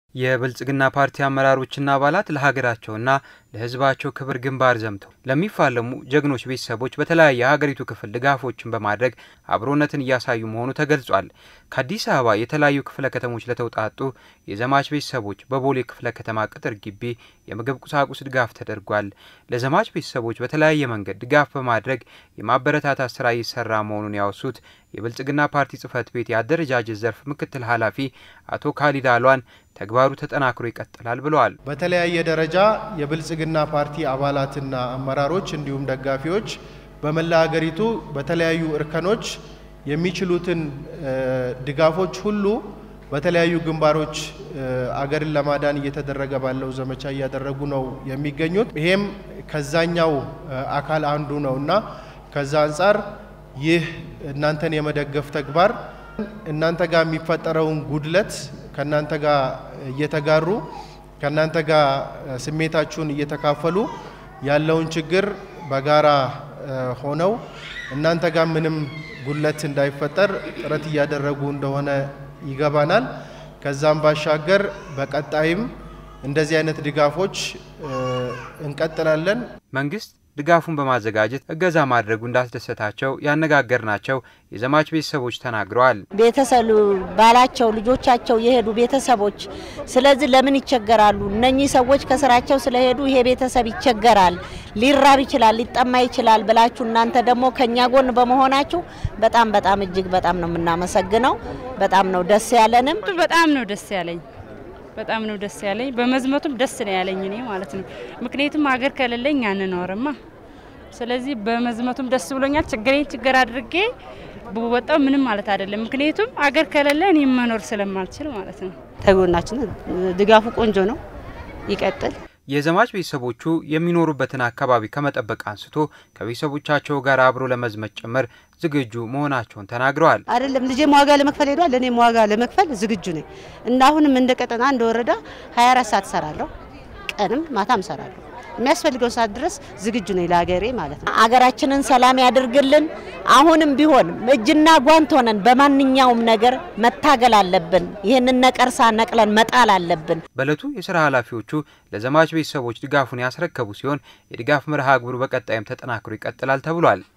የብልጽግና ፓርቲ አመራሮችና አባላት ለሀገራቸውና ለሕዝባቸው ክብር ግንባር ዘምተው ለሚፋለሙ ጀግኖች ቤተሰቦች በተለያየ የሀገሪቱ ክፍል ድጋፎችን በማድረግ አብሮነትን እያሳዩ መሆኑ ተገልጿል። ከአዲስ አበባ የተለያዩ ክፍለ ከተሞች ለተውጣጡ የዘማች ቤተሰቦች በቦሌ ክፍለ ከተማ ቅጥር ግቢ የምግብ ቁሳቁስ ድጋፍ ተደርጓል። ለዘማች ቤተሰቦች በተለያየ መንገድ ድጋፍ በማድረግ የማበረታታት ስራ እየሰራ መሆኑን ያወሱት የብልጽግና ፓርቲ ጽህፈት ቤት የአደረጃጀት ዘርፍ ምክትል ኃላፊ አቶ ካሊድ አሏን ተግባሩ ተጠናክሮ ይቀጥላል ብለዋል። በተለያየ ደረጃ የብልጽግና ፓርቲ አባላትና አመራሮች እንዲሁም ደጋፊዎች በመላ ሀገሪቱ በተለያዩ እርከኖች የሚችሉትን ድጋፎች ሁሉ በተለያዩ ግንባሮች አገርን ለማዳን እየተደረገ ባለው ዘመቻ እያደረጉ ነው የሚገኙት። ይሄም ከዛኛው አካል አንዱ ነው እና ከዛ አንጻር ይህ እናንተን የመደገፍ ተግባር እናንተ ጋር የሚፈጠረውን ጉድለት ከእናንተ ጋር እየተጋሩ ከእናንተ ጋር ስሜታችሁን እየተካፈሉ ያለውን ችግር በጋራ ሆነው እናንተ ጋር ምንም ጉድለት እንዳይፈጠር ጥረት እያደረጉ እንደሆነ ይገባናል። ከዛም ባሻገር በቀጣይም እንደዚህ አይነት ድጋፎች እንቀጥላለን። መንግስት ድጋፉን በማዘጋጀት እገዛ ማድረጉ እንዳስደሰታቸው ያነጋገርናቸው የዘማች ቤተሰቦች ተናግረዋል። ቤተሰብ ባላቸው ልጆቻቸው የሄዱ ቤተሰቦች ስለዚህ ለምን ይቸገራሉ? እነኚህ ሰዎች ከስራቸው ስለሄዱ ይሄ ቤተሰብ ይቸገራል፣ ሊራብ ይችላል፣ ሊጠማ ይችላል ብላችሁ እናንተ ደግሞ ከኛ ጎን በመሆናችሁ በጣም በጣም እጅግ በጣም ነው የምናመሰግነው። በጣም ነው ደስ ያለንም። በጣም ነው ደስ ያለኝ በጣም ነው ደስ ያለኝ። በመዝመቱም ደስ ነው ያለኝ እኔ ማለት ነው። ምክንያቱም ሀገር ከሌለኝ አንኖርማ። ስለዚህ በመዝመቱም ደስ ብሎኛል። ችግሬን ችግር አድርጌ ብወጣው ምንም ማለት አይደለም። ምክንያቱም ሀገር ከሌለ እኔ መኖር ስለማልችል ማለት ነው። ተጎናችን ድጋፉ ቆንጆ ነው፣ ይቀጥል። የዘማች ቤተሰቦቹ የሚኖሩበትን አካባቢ ከመጠበቅ አንስቶ ከቤተሰቦቻቸው ጋር አብሮ ለመዝመት ጭምር ዝግጁ መሆናቸውን ተናግረዋል። አይደለም ልጄም ዋጋ ለመክፈል ሄዷል፣ እኔም ዋጋ ለመክፈል ዝግጁ ነኝ እና አሁንም እንደ ቀጠና እንደ ወረዳ 24 ሰዓት እሰራለሁ፣ ቀንም ማታም እሰራለሁ። የሚያስፈልገው ሰዓት ድረስ ዝግጁ ነኝ ለሀገሬ ማለት ነው። አገራችንን ሰላም ያድርግልን። አሁንም ቢሆን እጅና ጓንት ሆነን በማንኛውም ነገር መታገል አለብን። ይህንን ነቀርሳ ነቅለን መጣል አለብን። በእለቱ የስራ ኃላፊዎቹ ለዘማች ቤተሰቦች ድጋፉን ያስረከቡ ሲሆን የድጋፍ መርሃ ግብሩ በቀጣይም ተጠናክሮ ይቀጥላል ተብሏል።